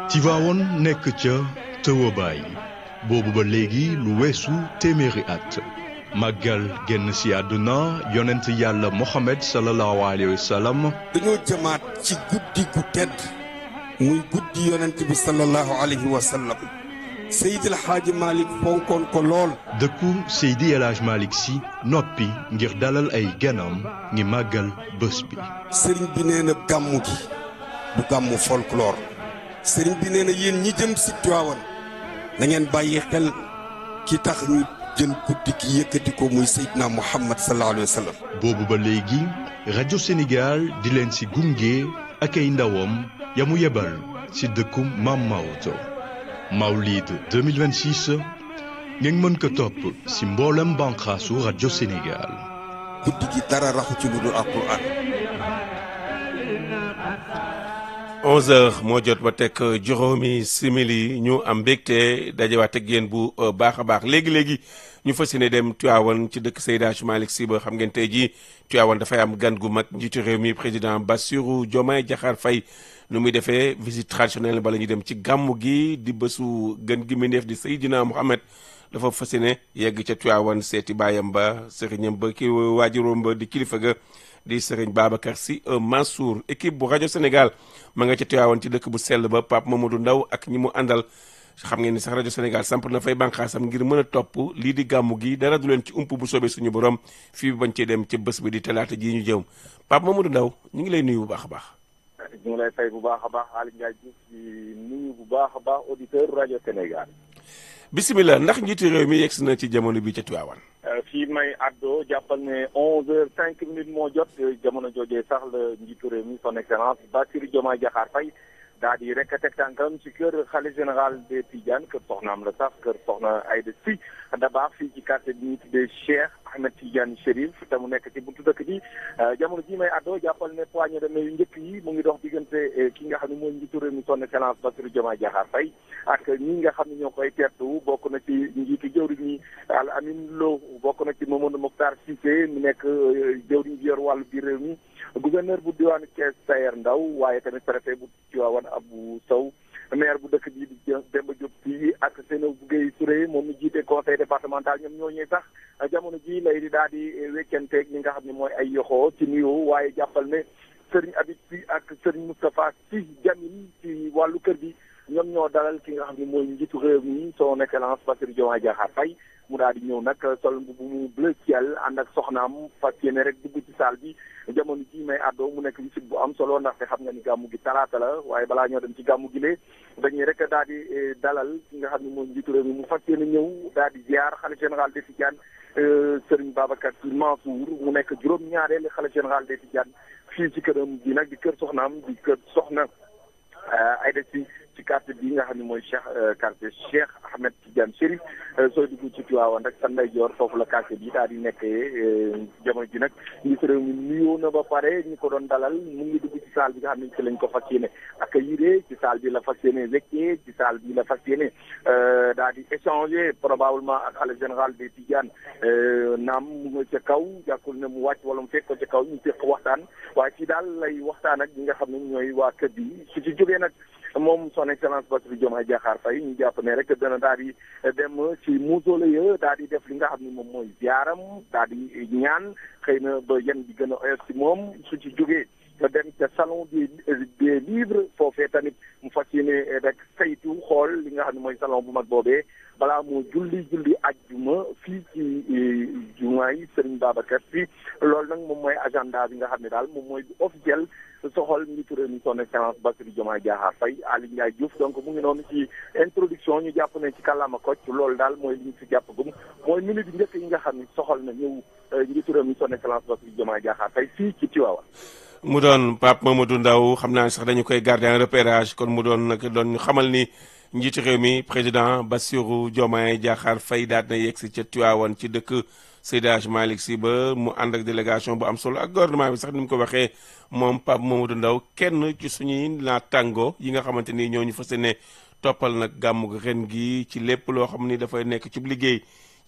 Tivaouane nekk ca tëwabaay boobu ba léegi lu weesu téeméeri at màggal génn si àdduna yonent yàlla Mohamed sallallahu alayhi wa sallam dañoo jëmaat ci guddi gu tedd muy guddi yonent bi sallallahu alayhi wa sallam Seydil Hadji Malick fonkoon ko lool dëkku Seydi El Hadj Malick si noppi ngir dalal ay ganam ngi màggal bés bi sëriñ bi nee na gàmmu gi du gàmmu folklore sëriñ bi nee na yéen ñi jëm si Tiwaawan na ngeen bàyyi xel ki tax ñu jël guddi gi yëkkati ko muy Seydina Muhammad sallallahu alayhi wa sallam boobu ba léegi rajo Sénégal di leen si gunge ak ay ndawam ya mu yebal si dëkku Maam Maodo Mawlid 2026 ngeen mën ko topp si mboolem banqaasu rajo Sénégal guddi gi dara raxu ci lu dul alquran 11h moo jot ba teg juróomi simili ñu am mbégte dajewaat ak yéen bu baax a baax léegi léegi ñu fas yéene dem Tivaouane ci dëkk Seydi Hadji Malick Sy ba xam ngeen tey jii Tivaouane dafay am gan gu mag njiitu réew mi président Bassirou Diomaye Diakhar Faye nu muy defee visite traditionnelle bala ñu dem ci gàmmu gi di bésu gën gi mindeef di Seydina Mohamed dafa fas yéene yegg ca Tivaouane seeti baayam ba sëriñam ba ki waajuróom ba di kilifa ga di sëriñ Babacar Sy Mansour équipe bu rajo Sénégal ma nga ca Tivaouane ci dëkk bu sell ba Pape Mamadou Ndaw ak ñi mu àndal xam ngeen ni sax rajo Sénégal samp na fay bànqaasam ngir mën a topp lii di gàmmu gi dara du leen ci ump bu soobee suñu borom fii bañ cee dem ca bés bi di talaata jii ñu jëm Pape Mamadou Ndaw ñu ngi lay nuyu bu baax a baax. ñu ngi lay fay bu baax a baax Aliou Ndiaye Diouf di nuyu bu baax a baax auditeur rajo Sénégal. bisimilah ndax njiitu réew mi yegsi na ci jamono bi ca Tivaouane. fii may àddoo jàppal ne onze heures cinq minutes moo jot jamono joojee sax la njiitu réew mi son excellence Bassirou Diomaye Diakhar Faye daa di rek teg tànkam ci kër xalifa général des Tidiane kër soxnaam la sax kër soxna Aïda Sy Dabakh fii ci quartier bi ñu tuddee Cheikh Ahmed Tidiane Chérif te mu nekk ci buntu dëkk bi jamono jii may àddoo jàppal ne poignée de main yu njëkk yi mu ngi dox diggante ki nga xam ne mooy njiitu réew mi son excellence Bassirou Diomaye Diakhar Faye ak ñi nga xam ne ñoo koy teertu bokk na ci njiitu jëwriñ ñi Al Amin Lo bokk na ci Mamadou Mokhtar Cissé mu nekk jëwriñ bi yor wàllu biir réew mi gouverneur bu diwaanu Thiès Sayer Ndaw waaye tamit préfet bu Tivaouane Abou Sow maire bu dëkk bii di Demba Diop fii ak Seynabou Guèye Touré moom mi jiite conseil départemental ñoom ñoo ñëw sax jamono ji lay di daal di weccanteeg ñi nga xam ne mooy ay yoxoo ci nuyoo waaye jàppal ne Serigne Habib Sy ak Serigne Moustapha Sy Jamil ci wàllu kër gi ñoom ñoo dalal ki nga xam ne mooy njiitu réew mi son excellence Bassirou Diomaye Diakhar Faye mu daal di ñëw nag sol bu mu bleu ciel ànd ak soxnaam fas yéene rek dugg ci salle bi jamono ji may àddoo mu nekk visite bu am solo ndaxte xam nga ni gàmmu gi talaata la waaye balaa ñoo dem ci gàmmu gi lee dañuy rek daal di dalal ki nga xam ne mooy njiitu réew mi mu fas yéene ñëw daal di ziar xalifa général des Tidianes Serigne Babacar Sy Mansour mu nekk juróom-ñaareelu xalifa général des Tidianes fii ci këram bi nag di kër soxnaam di kër soxna Aïda Sy ci quartier bi nga xam ne mooy Cheikh quartier Cheikh Ahmed Tidiane Chérif sooy dugg ci Tivaouane rek sa ndeyjoor foofu la quartier bi daal di nekkee jamono ji nag njiitu réew mi nuyoo na ba pare ñi ko doon dalal mu ngi dugg ci salle bi nga xam ne ci lañ ko fas yéene accueillir ci salle bi la fas yéene weccee ci salle bi la fas yéene daal di échanger probablement ak xalifa général des Tidiane naam mu nga ca kaw jàkkul ne mu wàcc wala mu fekk ko ca kaw ñu fekk waxtaan waaye fii daal lay waxtaan ak ñi nga xam ne ñooy waa kër bi su ci jógee nag moom son excellence Bassirou Diomaye Diakhar Faye ñu jàpp ne rek dana daal di dem ci mausolée daal di def li nga xam ne moom mooy ziaram daal di ñaan xëy na ba yan bi gën a oyof ci moom su ci jógee dem ca salon des des livres foofee tamit mu fas yéene rek saytu xool li nga xam ne mooy salon bu mag boobee balaa moo julli julli ajjuma fii ci jumaa yi Serigne Babacar Sy loolu nag moom mooy agenda bi nga xam ne daal moom mooy officiel soxal njiitu réew mi son excellence Bassirou Diomaye Diakhar Faye Aliou Ndiaye Diouf donc mu ngi noonu ci introduction ñu jàpp ne ci kàllaama kocc loolu daal mooy li ñu si jàpp gum mooy minute bi njëkk yi nga xam ne soxal na ñëw njiitu réew mi son excellence Bassirou Diomaye Diakhar Faye fii ci Tivaouane mu doon Pape Mamadou Ndaw xam naa sax dañu koy garder en repérage kon mu doon nag doon xamal ni njiitu réew mi président Bassirou Diomaye Diakhar Faye daal na yegg si ca Tivaouane ci dëkk Seydi Hadji Malick Sy ba mu ànd ak délégation bu am solo ak gouvernement bi sax ni mu ko waxee moom Pape Mamadou Ndaw kenn ci suñuy naataango yi nga xamante ni ñoo ñu fas yéene toppal nag gàmmu ren gi ci lépp loo xam ni dafay nekk ci liggéey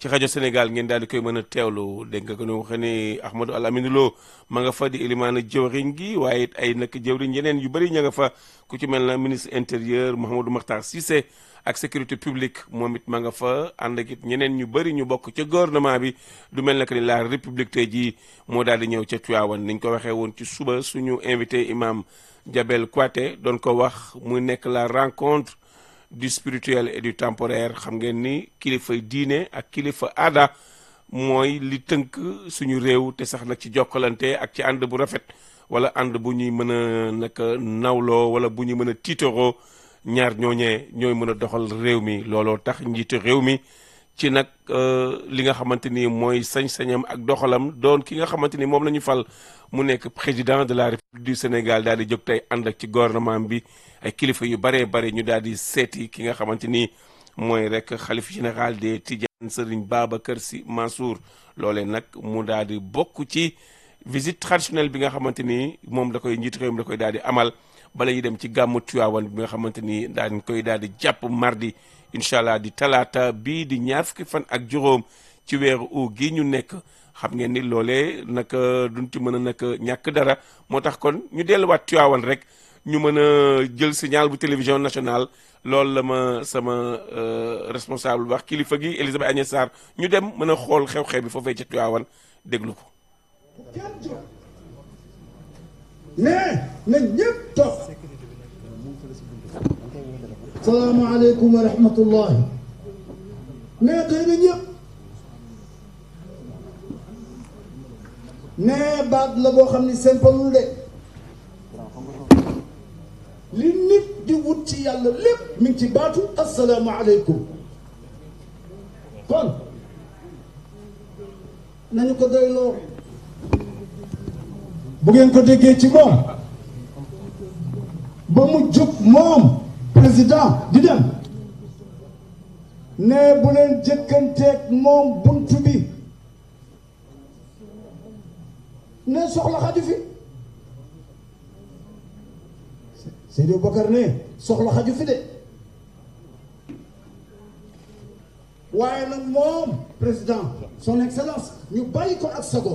ci rajo Sénégal ngeen daal di koy mën a teewlu dégg nga ko ñu waxee ni Ahmadou Al Amine Lo ma nga fa di ilimaana jëwriñ gi waaye it ay nag jëwriñ yeneen yu bëri ña nga fa ku ci mel na ministre intérieur Mouhamadou Makhtar Cissé ak sécurité publique moom it ma nga fa ànd ak it ñeneen ñu bëri ñu bokk ca gouvernement bi du mel na que ni la république tey jii moo daal di ñëw ca Tivaouane niñ ko waxee woon ci suba suñu invité imam Jabel Kouaté doon ko wax muy nekk la rencontre du spirituel et du temporaire xam ngeen ni kilifa diine ak kilifa aada mooy li tënk suñu réew te sax nag ci jokkalante ak ci ànd bu rafet wala ànd bu ñuy mën a nag nawloo wala bu ñuy mën a tiitaroo ñaar ñooñee ñooy mën a doxal réew mi looloo tax njiitu réew mi ci nag li nga xamante ni mooy sañ-sañam ak doxalam doon ki nga xamante ni moom la ñu fal mu nekk président de la république du Sénégal daal di jóg tey ànd ak ci gouvernement bi ay kilifa yu baree bare ñu daal di seeti ki nga xamante ni mooy rek xalif général des Tidiane Serigne Babacar Sy Mansour loolee nag mu daal di bokk ci visite traditionnelle bi nga xamante ni moom da koy njiitu réew mi da koy daal di amal bala ñuy dem ci gàmmu Tiwaawan bi nga xamante ni daañ koy daal di jàpp mardi incha allah di talaata bii di ñaar fukki fan ak juróom ci weeru u gi ñu nekk xam ngeen ni loolee naka duñ ci mën a nag ñàkk dara moo tax kon ñu delluwaat Tiwaawan rek ñu mën a jël signal bu télévision nationale loolu la ma sama responsable wax kilifa gi Elisabeth Agnès Sarr ñu dem mën a xool xew-xew bi foofee ca Tiwaawan déglu ko. nee na ñëpp toog salaamaaleykum wa rahmatullahi nee tey na ñëpp nee baat la boo xam ni simpalul de li nit di wut ci yàlla lépp mi ngi ci baatu asalaamaaleykum kon nañu ko doyloo bu ngeen ko déggee ci moom ba mu jóg moom président di dem ne bu leen jëkkanteeg moom buntu bi ne soxla xaju fi Seydou Bakar ne soxla xaju fi de waaye nag moom président son excellence ñu bàyyi ko ak sagoom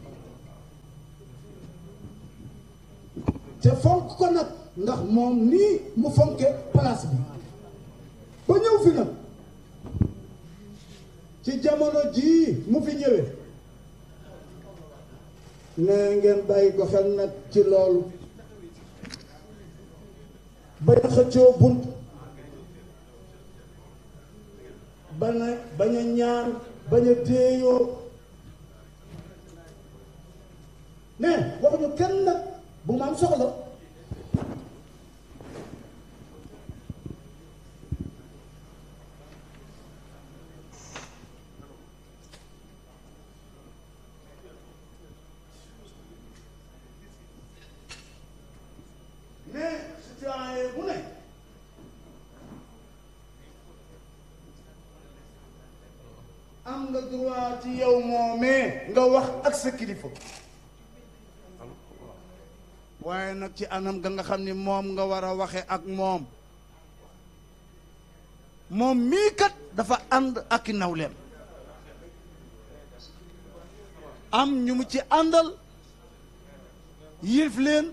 te fonk ko nag ndax moom nii mu fonke place bi ba ñëw fi nag ci jamono jii mu fi ñëwee ne ngeen bàyyi ko xel nag ci loolu bañ a xëccoo bunt bañ a bañ a ñaan bañ a déeyoo ne waxuñu kenn nag bu ma am soxla mais citoyen bu ne am nga droit ci yow moomee nga wax ak sa kilifa waaye nag ci anam ga nga xam ni moom nga war a waxe ak moom moom mii kat dafa ànd ak i nawleem am ñu mu ci àndal yilif leen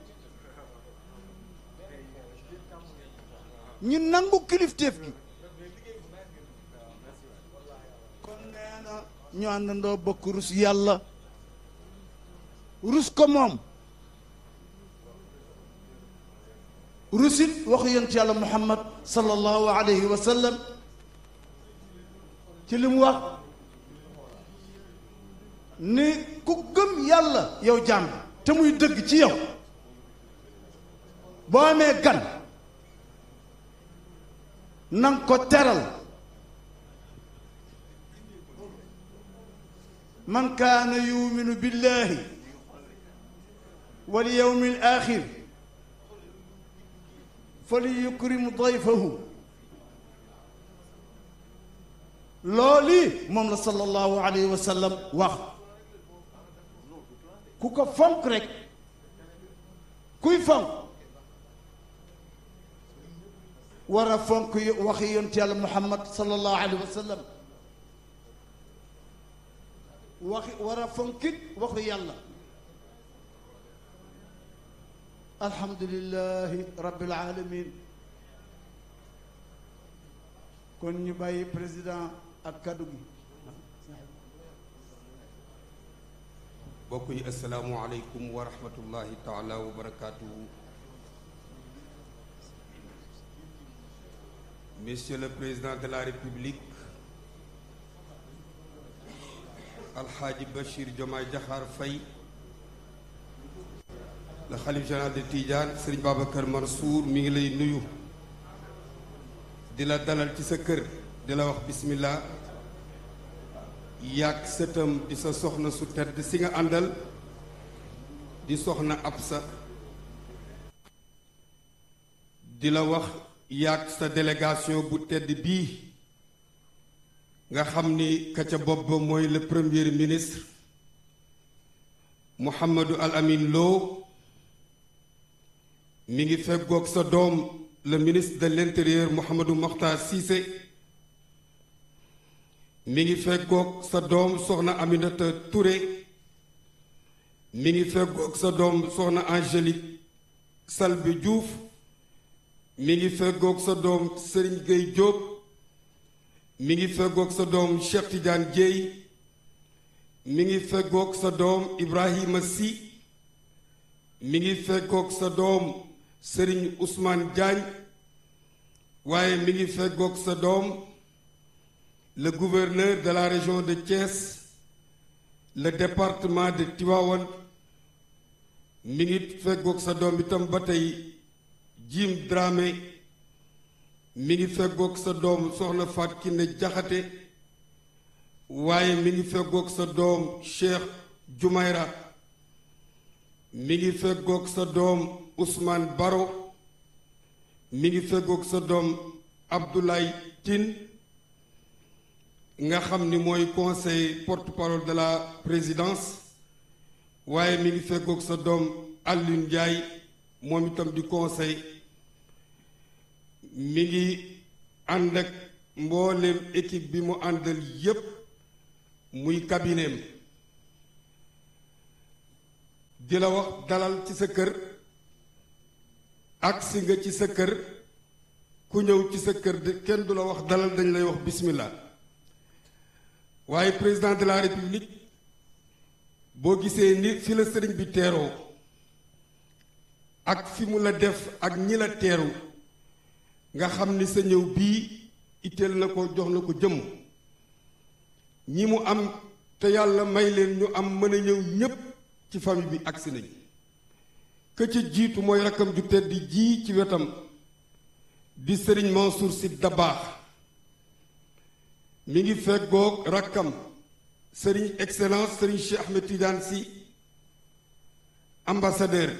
ñu nangu kilifteef gi kon nee na ñu àndandoo bokk rus yàlla rus ko moom rusit waxu yonent yàlla muhammad sallallahu alayhi wa sallam ci li mu wax ni ku gëm yàlla yow jaam bi te muy dëgg ci yow boo amee gan nang ko teral man kaana yuminu billahi wal yawmi al axir fali yukrim dayfahu loolu moom la sallallahu alayhi wa sallam wax ku ko fonk rek kuy fonk war a fonk waxi yonent yàlla muhammad sallallahu alayhi wa sallam waxi war a fonkit waxu yàlla alhamdulillahi rabbil alamin kon ñu bàyyi président ak kaddu gi mbokk yi asalaamualeykum wa rahmatullahi taala wa barakaatuhu monsieur le président de la république alxaaji Bachir Diomaye Diakhar Faye le xalif général de Tidiane Serigne Babacar Mansour mi ngi lay nuyu di la dalal ci sa kër di la wax bismillah yàgg sëtam di sa soxna su tedd si nga àndal di soxna Absa di la wax yàgg sa délégation bu tedd bii nga xam ni ka ca bopp ba mooy le premier ministre Mouhamadou Al Amin Lo mi ngi feggoog sa doom le ministre de l'intérieur Mouhamadou Mokhtar Cissé mi ngi feggoog sa doom soxna Aminata Touré mi ngi feggoog sa doom soxna Angélique Salbi Diouf mi ngi feggoog sa doom Serigne Gueye Diop mi ngi feggoog sa doom Cheikh Tidiane Dieye mi ngi feggoog sa doom Ibrahima Sy mi ngi feggoog sa doom Serigne Ousmane Diagne waaye mi ngi feggoog sa doom le gouverneur de la région de Thiès le département de Tivaouane mi ngi feggoog sa doom itam ba tey Jim Dramé mi ngi feggoog sa doom soxna Faat Kiné Jaxate waaye mi ngi feggoog sa doom Cheikh Jumayra mi ngi feggoog sa doom Ousmane Baro mi ngi feggoog sa doom Abdoulaye Tine nga xam ni mooy conseil porte-parole de la présidence waaye mi ngi feggoog sa doom Alioune Ndiaye moom itam di conseil mi ngi ànd ak mbooleem équipe bi mu àndal yépp muy cabineem di la wax dalal ci sa kër agsi nga ci sa kër ku ñëw ci sa kër de kenn du la wax dalal dañ lay wax bismillah waaye président de la république boo gisee ni fi la sëriñ bi teeroo ak fi mu la def ak ñi la teeru nga xam ni sa ñëw bii itteel na ko jox na ko jëmm ñi mu am te yàlla may leen ñu am mën a ñëw ñépp ci famille bi agsi nañ ka ca jiitu mooy rakkam ju tedd ji ci wetam di sëriñ Mansour Sy Dabakh mi ngi feggoog rakkam sëriñ excellence sëriñ Cheikh Ahmed Tidiane Sy ambassadeur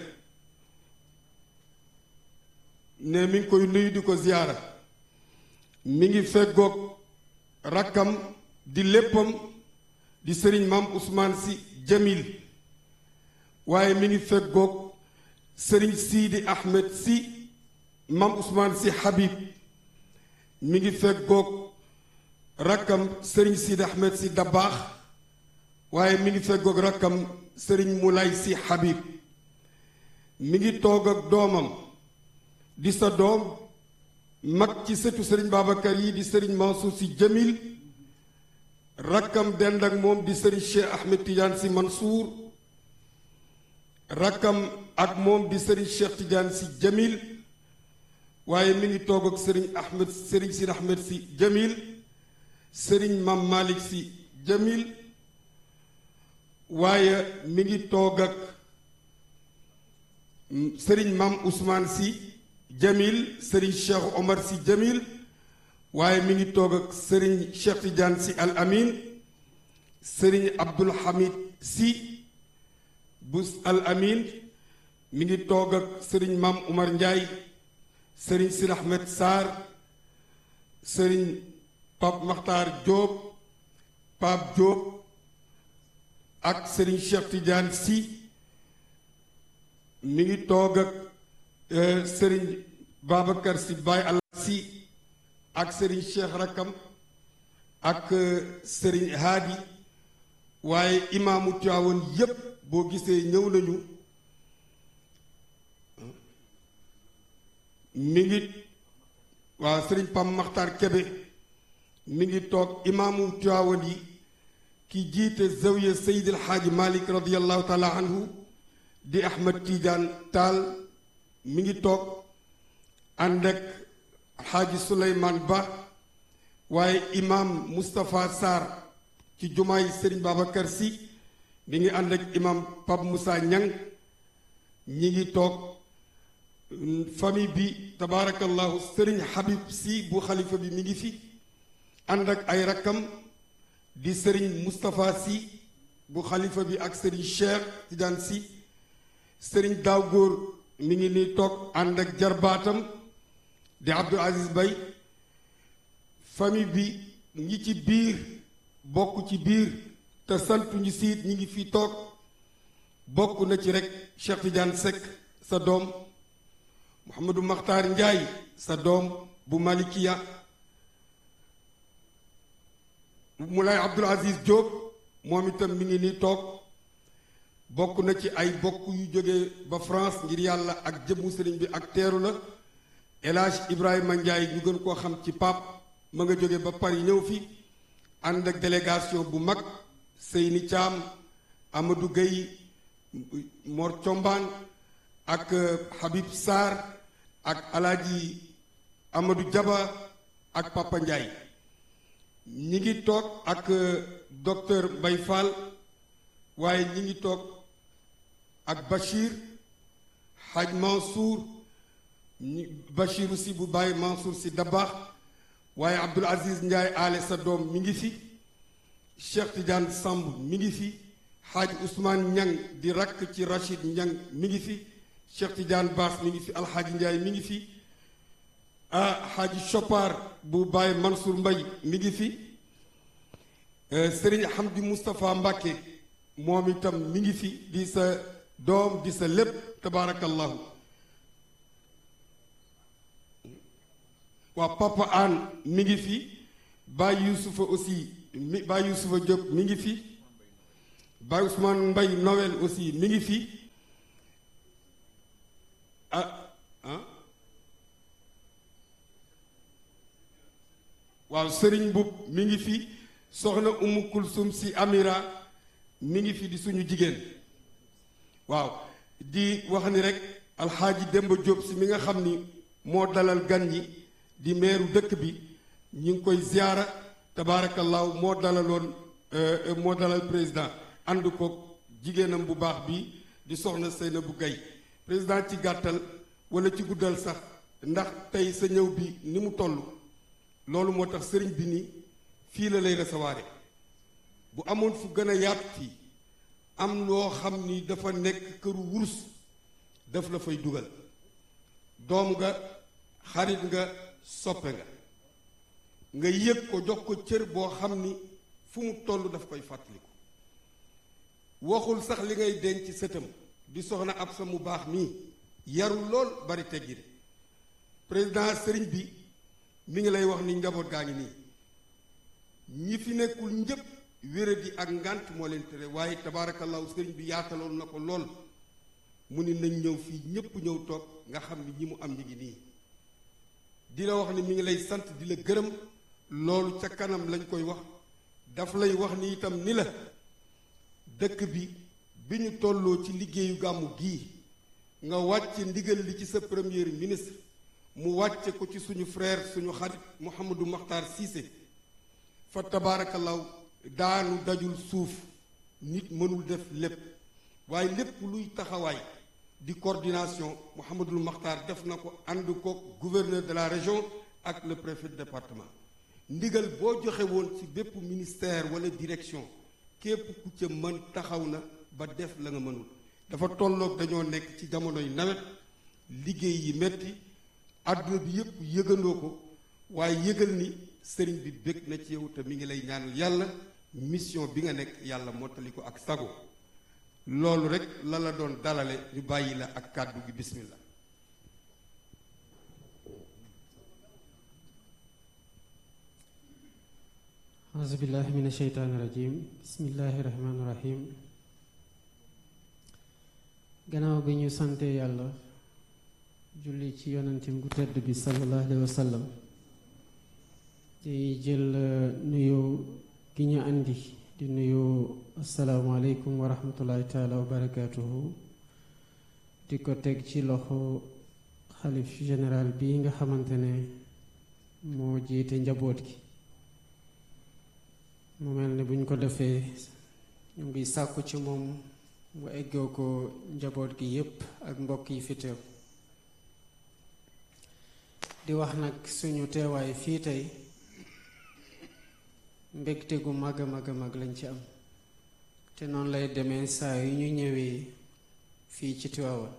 ne mi ngi koy nuyu di ko ziyaara mi ngi feggoog rakkam di léppam di sëriñ maam Ousmane Sy Jamil waaye mi ngi feggoog sëriñ Sidi Ahmed Sy maam Ousmane Sy Habib mi ngi feggoog rakkam sëriñ Sidi Ahmed Sy Dabakh waaye mi ngi feggoog rakkam sëriñ Moulay Sy Habib mi ngi toog ak doomam di sa doom mag ci sëtu sëriñ Babacar yi di sëriñ Mansour Sy Jamil rakkam dend ak moom di sëriñ Cheikh Ahmed Tidiane Sy Mansour rakkam ak moom di sëriñ Cheikh Tidiane Sy Jamil waaye mi ngi toog ak sëriñ Ahmed sëriñ Sidi Ahmed Sy Jamil sëriñ Mam Malick Sy Jamil waaye mi ngi toog ak sëriñ Mam Ousmane Sy Jamil sëriñ Cheikh Omar Sy Jamil waaye mi ngi toog ak sëriñ Cheikh Tidiane Sy Al Amin sëriñ Abdul Hamid Sy bu Al Amin mi ngi toog ak sëriñ Mam Oumar Ndiaye sëriñ Sidi Ahmed Sarr sëriñ Pape Makhtar Diop Pape Diop ak sëriñ Cheikh Tidiane Sy mi ngi toog ak sëriñ Babacar Sy Baye Allah Sy ak sëriñ Cheikh Rakam ak sëriñ Hadi waaye imaamu Tiwaawan yépp boo gisee ñëw nañu mi ngi waaw sëriñ Pam Maxtar Kebe mi ngi toog imaamu Tiwaawan yi ki jiite zawiya Seydil Xaaji Malik radiallahu taala anhu di Ahmed Tidiane Taal mi ngi toog ànd ak Xaaji Suleymaan Ba waaye imaam Moustapha Sarr ci jumaay Serigne Babacar Sy mi ngi ànd ak imaam Pape Moussa Niang ñi ngi toog famille bi tabaarakallahu Serigne Habib Sy bu xalifa bi mi ngi fi ànd ak ay rakkam di Serigne Moustapha Sy bu xalifa bi ak Serigne Cheikh Tidiane Sy Serigne Daaw Góor mi ngi nii toog ànd ak jarbaatam di Abdou Aziz Bay famille bi ñi ci biir bokk ci biir te santu ñu siit ñi ngi fi toog bokk na ci rek Cheikh Tidiane Seck sa doom Mouhamadou Makhtar Ndiaye sa doom bu Malikiya Moulay Abdoul Aziz Diop moom itam mi ngi nii toog bokk na ci ay bokk yu jóge ba France ngir yàlla ak jëmmu sëriñ bi ak teeru la El Hadj Ibrahima Ndiaye ñu gën koo xam ci Pape ma nga jóge ba Paris ñëw fi ànd ak délégation bu mag Seyni Thiam Amadou Gueye Mor Thiombane ak Habib Sarr ak Alaaji Amadou Diaba ak Papa Ndiaye ñi ngi toog ak docteur Mbaye Fall waaye ñi ngi toog ak Bachir Hadj Mansour Bachir si bu Baye Mansour si Dabaax waaye Abdoul Aziz Ndiaye aale sa doom mi ngi fi Cheikh Tidiane Samb mi ngi fi Hadj Ousmane Niang di rakk ci Rachid Niang mi ngi fi Cheikh Tidiane Baas mi ngi fi Alxaaji Ndiaye mi ngi fi ah Hadj Chopar bu Baye Mansour Mbay mi ngi fi Serigne Hamdi Moustapha Mbacke moom itam mi ngi fi di sa doom di sa lépp tabaarakallahu waa Papa Anne mi ngi fi Baye Youssoufa aussi mi Baye Youssoufa Diop mi ngi fi Baye Ousmane Mbay Noël aussi mi ngi fi ah ah waaw Serigne Mbub mi ngi fi soxna Umu Kulsum si Amira mi ngi fi di suñu jigéen waaw di wax ni rek alxaaji Demba Diop si mi nga xam ni moo dalal gan ñi di meeru dëkk bi ñu ngi koy ziyaara tabaarakallaahu moo dalaloon moo dalal président ànd ko jigéenam bu baax bi di soxna Seynabou Gaye président ci gàttal wala ci guddal sax ndax tey sa ñëw bi ni mu toll loolu moo tax sëriñ bi ni fii la lay recevoir bu amoon fu gën a yaatu fii am loo xam ni dafa nekk këru wurus daf la fay dugal doom nga xarit nga soppe nga nga yëg ko jox ko cër boo xam ni fu mu toll daf koy fàttaliku waxul sax li ngay denc sëtam di soxna ab sa mu baax mii yarul lool bari teggin président sëriñ bi mi ngi lay wax ni njaboot gaa ngi nii ñi fi nekkul njëpp wéradi ak ngànt moo leen tere waaye tabaarakallahu sëriñ bi yaataloon na ko lool mu ni nañ ñëw fii ñépp ñëw toog nga xam ni ñi mu am ñi ngi nii di la wax ni mi ngi lay sant di la gërëm loolu ca kanam lañ koy wax daf lay wax ni itam ni la dëkk bi bi ñu tolloo ci liggéeyu gàmmu gii nga wàcce ndigal li ci sa premier ministre mu wàcce ko ci suñu frère suñu xarit Mouhamadou Makhtar Cissé fa tabaarakallahu daanu dajul suuf nit mënul def lépp waaye lépp luy taxawaay di coordination Mouhamadul Makhtar def na ko ànd ko gouverneur de la région ak le préfet de département ndigal boo joxe woon ci bépp ministère wala direction képp ku ca mën taxaw na ba def la nga mënul dafa tolloog dañoo nekk ci jamonoy nawet liggéey yi metti àdduna bi yépp yëgandoo ko waaye yëgal ni sëriñ bi bég na ci yow te mi ngi lay ñaanal yàlla mission bi nga nekk yàlla mottali ko ak sago loolu rek la la doon dalale ñu bàyyi la ak kàddu gi bismillah auzubillahi min asheytaani rajim bismillahi rahmaani rahim gannaaw bi ñu sante yàlla julli ci yonentim gu tedd bi sallallahu alayhi wa sallam di jël nuyu gi ñu andi di nuyu asalaamaaleykum wa rahmatullahi taala wa barakaatuhu di ko teg ci loxo xalif général bi nga xamante ne moo jiite njaboot gi mu mel ne buñ ko defee ñu ngi sàkku ci moom mu eggoo ko njaboot gi yépp ak mbokk yi fi teew di wax nag suñu teewaay fii tey mbégte gu mag a mag a mag lañ ci am te noonu lay demee saa yu ñu ñëwee fii ci Tiwaawan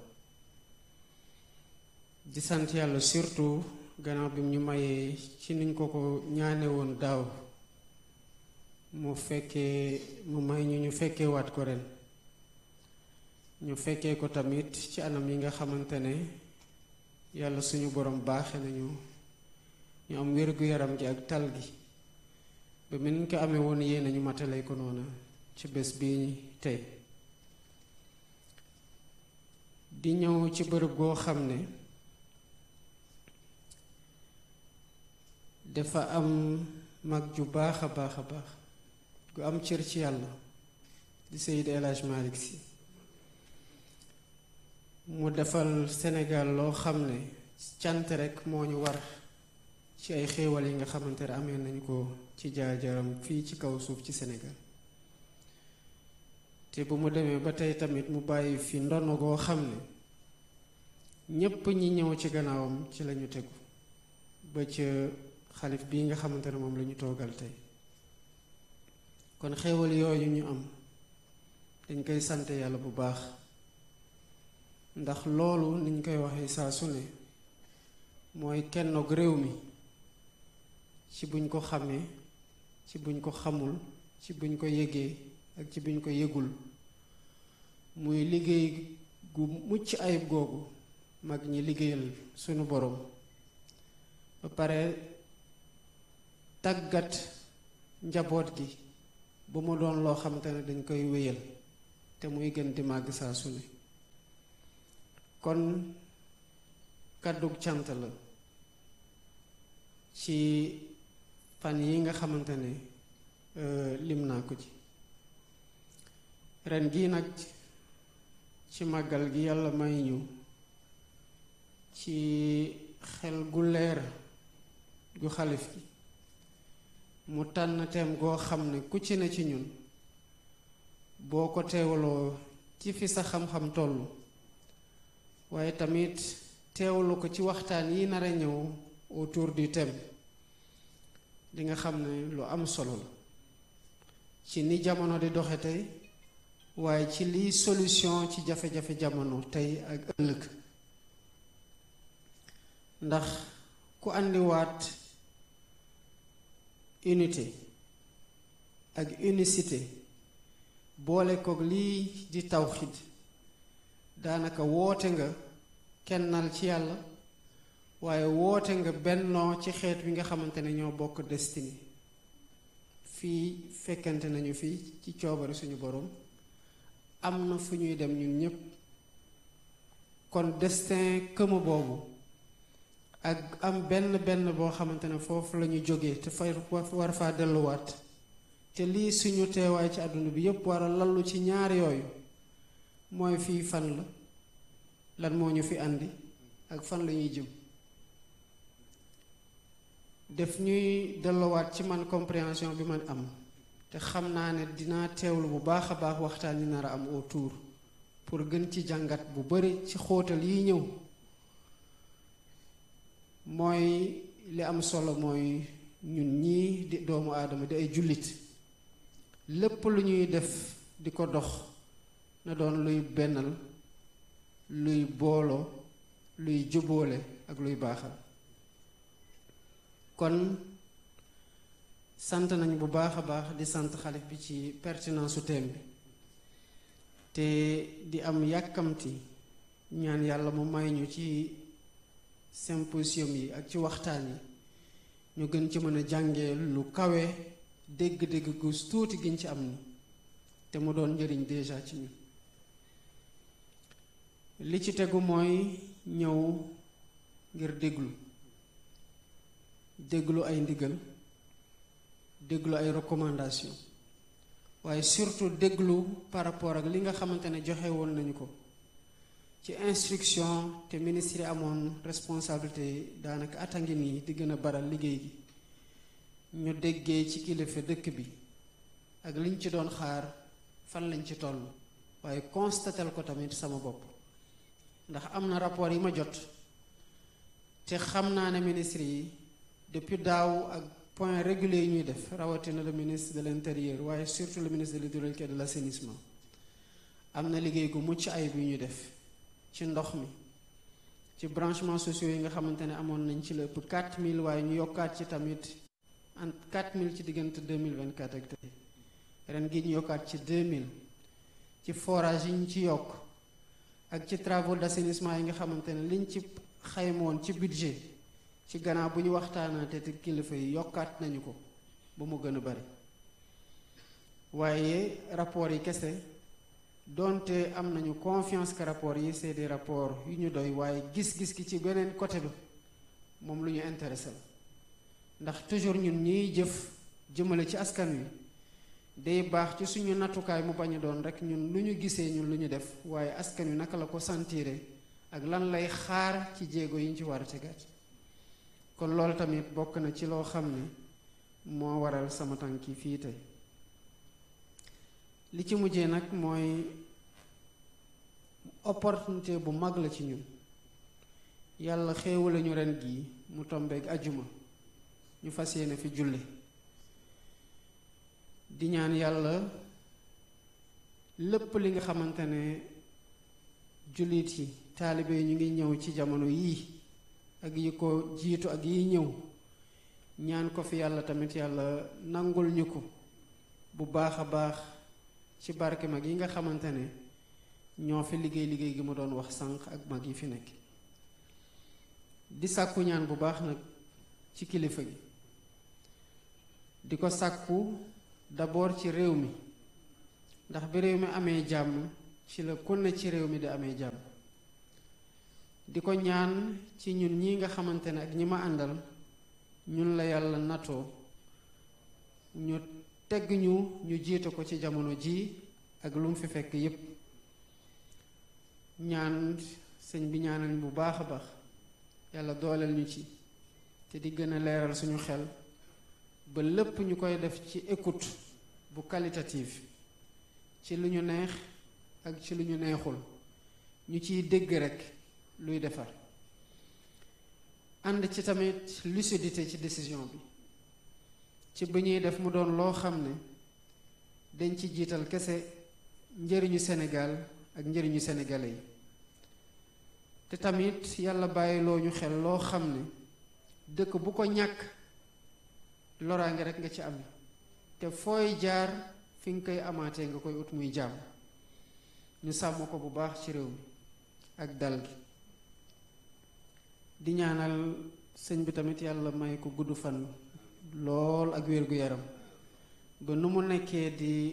di sant yàlla surtout gannaaw bi mu ñu mayee ci niñ ko ko ñaane woon daaw mu fekkee mu may ñu ñu fekkee waat ko ren ñu fekkee ko tamit ci anam yi nga xamante ne yàlla suñu borom baaxe nañu ñu am wér-gu-yaram gi ak tal gi ba mel ni ko amee woon yéen nañu matale ko noona ci bés bii tey di ñëw ci bërëb goo xam ne dafa am mag ju baax a baax a baax gu am cër ci yàlla di Seydi El Hadj Malick Sy mu defal Sénégal loo xam ne cant rekk moo ñu war ci ay xéewal yi nga xamante ne amee nañu ko ci jaar-jaaram fii ci kaw suuf ci Sénégal te bu mu demee ba tey tamit mu bàyyi fi ndono goo xam ne ñépp ñi ñëw ci gannaawam ci lañu tegu ba ca xalif bii nga xamante ne moom lañu toogal tey kon xéewal yooyu ñu am dañ koy sant yàlla bu baax ndax loolu niñ koy waxee saa su ne mooy kennoog réew mi ci buñ ko xamee ci buñ ko xamul ci buñ ko yëgee ak ci buñ ko yëgul muy liggéey gu mucc ayib googu mag ñi liggéeyal sunu borom ba pare tàggat njaboot gi ba mu doon loo xamante ne dañ koy wéyal te muy gën di màgg saa su ne kon kàddug cant la ci fan yi nga xamante ne lim naa ko ci ren gii nag ci màggal gi yàlla may ñu ci xel gu leer gu xalif gi mu tànn teem goo xam ne ku ci ne ci ñun boo ko teewaloo ci fi sa xam-xam tollu waaye tamit teewalu ko ci waxtaan yi nar a ñëw autour du thème di nga xam ne lu am solo la ci ni jamono di doxe tey waaye ci liy solution ci jafe-jafe jamono tey ak ëllëg ndax ku àndiwaat unité ak unicité boole koog lii di tawxid daanaka woote nga kennal ci yàlla waaye woote nga bennoo ci xeet wi nga xamante ne ñoo bokk destiny fii fekkante nañu fii ci coobari suñu borom am na fu ñuy dem ñun ñépp kon destin këma boobu ak am benn benn boo xamante ne foofu la ñu jógee te fay war faa delluwaat te lii suñu teewaay ci àdduna bi yépp war a lallu ci ñaar yooyu mooy fii fan la lan moo ñu fi àndi ak fan la ñuy jëm def ñuy delluwaat ci man compréhension bi man am te xam naa ne dinaa teewlu bu baax a baax waxtaan yi nar a am autour pour gën ci jàngat bu bari ci xóotal yi ñëw mooy li am solo mooy ñun ñii di doomu aadama di ay jullit lépp lu ñuy def di ko dox na doon luy bennal luy booloo luy jubóole ak luy baaxal kon sant nañ bu baax a baax di sant xalif bi ci pertinence su thème bi te di am yàkkamti ñaan yàlla mu may ñu ci symposium yi ak ci waxtaan yi ñu gën ci mën a jàngee lu kawe dégg-dégg gu tuuti giñ ci am ni te mu doon njëriñ déjà ci ñun li ci tegu mooy ñëw ngir déglu déglu ay ndigal déglu ay recommandation waaye surtout déglu par rapport ak li nga xamante ne joxe woon nañu ko ci instruction te ministre yi amoon responsabilité daanaka atangi nii di gën a baral liggéey gi ñu déggee ci kilifa dëkk bi ak liñ ci doon xaar fan lañ ci toll waaye constatel ko tamit sama bopp ndax am na rapport yi ma jot te xam naa ne ministre yi depuis daaw ak point régulier yi ñuy def rawatina le ministre de l'intérieur waaye surtout le ministre de l'hydraulique et de l'assainissement am na liggéey gu mucc ayib yu ñuy def ci ndox mi ci branchement sociaux yi nga xamante ne amoon nañ ci la ëpp 4000 waaye ñu yokkaat ci tamit en 4000 ci diggante 2024 ak tey ren gi ñu yokkaat ci 2000 ci forage yi ñu ci yokk ak ci travaux d'assainissement yi nga xamante ne liñ ci xaymoon ci budget ci gannaaw bu ñu waxtaanaate te kilifa yi yokkaat nañu ko ba mu gën a bari waaye rapport yi kese donte am nañu confiance que rapport yi c'est des rapports yu ñu doy waaye gis-gis ki ci beneen côté bi moom lu ñu intéressé la ndax toujours ñun ñiy jëf jëmale ci askan wi day baax ci suñu nattukaay mu bañ a doon rek ñun lu ñu gisee ñun lu ñu def waaye askan wi naka la ko sentire ak lan lay xaar ci jéego yi ñu ci war a tegaat kon loolu tamit bokk na ci loo xam ne moo waral sama tànki fii tey li ci mujjee nag mooy opportunité bu mag la ci ñun yàlla xéewale ñu ren gii mu tombeeg ajuma ñu fas yéene fi julli di ñaan yàlla lépp li nga xamante ne jullit yi taalibe yi ñu ngi ñëw ci jamono yii ak yi ko jiitu ak yi ñëw ñaan ko fi yàlla tamit yàlla nangul ñu ko bu baax a baax ci barke mag yi nga xamante ne ñoo fi liggéey liggéey gi ma doon wax sànq ak mag yi fi nekk di sàkku ñaan bu baax nag ci kilifa gi di ko sàkku d'abord ci réew mi ndax bi réew mi amee jàmm ci la ku ne ci réew mi di amee jàmm di ko ñaan ci ñun ñi nga xamante ne ak ñi ma àndal ñun la yàlla natoo ñu tegg ñu ñu jiite ko ci jamono ji ak lu mu fi fekk yépp ñaan sëñ bi ñaanal bu baax a baax yàlla dooleel ñu ci te di gën a leeral suñu xel ba lépp ñu koy def ci écoute bu qualitative ci lu ñu neex ak ci lu ñu neexul ñu ciy dégg rekk luy defar ànd ci tamit lucidité ci décision bi ci bi ñuy def mu doon loo xam ne dañ ci jiital kese njëriñu Sénégal ak njëriñu sénégalais yi te tamit yàlla bàyyiloo ñu xel loo xam ne dëkk bu ko ñàkk loraange rek nga ci am te fooy jaar fi nga koy amaatee nga koy ut muy jàmm ñu sàmm ko bu baax ci réew mi ak dal gi di ñaanal sëñ bi tamit yàlla may ko gudd fan lool ak wér-gu-yaram ba nu mu nekkee di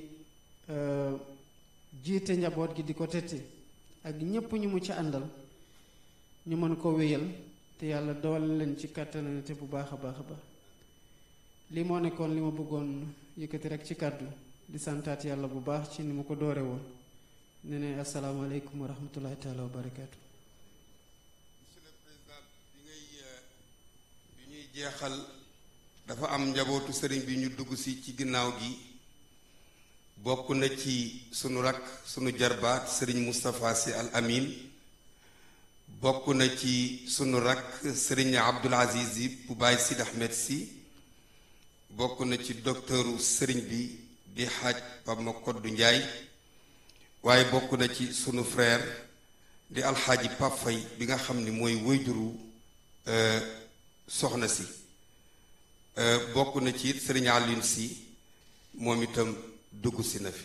jiite njaboot gi di ko tette ak ñépp ñu mu ci àndal ñu mën ko wéyal te yàlla dool leen ci kàttanante bu baax a baax a baax li moo nekkoon li ma bëggoon yëkkati rek ci kàddu di santaat yàlla bu baax ci ni mu ko doore woon ne ne asalaamaaleykum wa rahmatullahi taala wa barakaatu monsieur le président bi ngay bi ñuy jeexal dafa am njabootu sëriñ bi ñu dugg si ci ginnaaw gi bokk na ci sunu rakk sunu jarbaat sëriñ Moustapha Sy Al Amin bokk na ci sunu rakk sëriñ Abdul Aziz yi bu Baay Sid Ahmed Sy bokk na ci docteuru sëriñ bi di xaaj Pape Makoddu Njaay waaye bokk na ci sunu frère di alxaaji Pape Fay bi nga xam ni mooy wëyjuru soxna si bokk na ci it sëriñ Alioune si moom itam dugg si na fi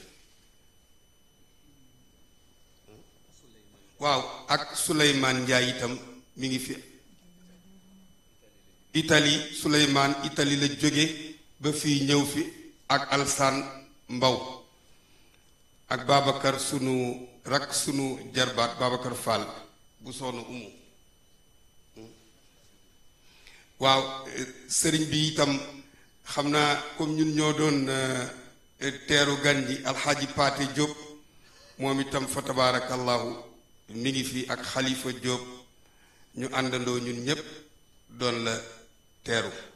waaw ak Souleymane Njaay itam mi ngi fi Italie Souleymane Italie la jóge ba fii ñëw fi ak alsaan mbaw ak Babacar sunu rak sunu jarbaat Babacar Fall bu soxna umu waaw sëriñ bi itam xam naa comme ñun ñoo doon teeru gan ji alxaaji Paate Jóob moom itam fa tabaarakallahu mi ngi fi ak xalifa Jóob ñu àndandoo ñun ñépp doon la teeru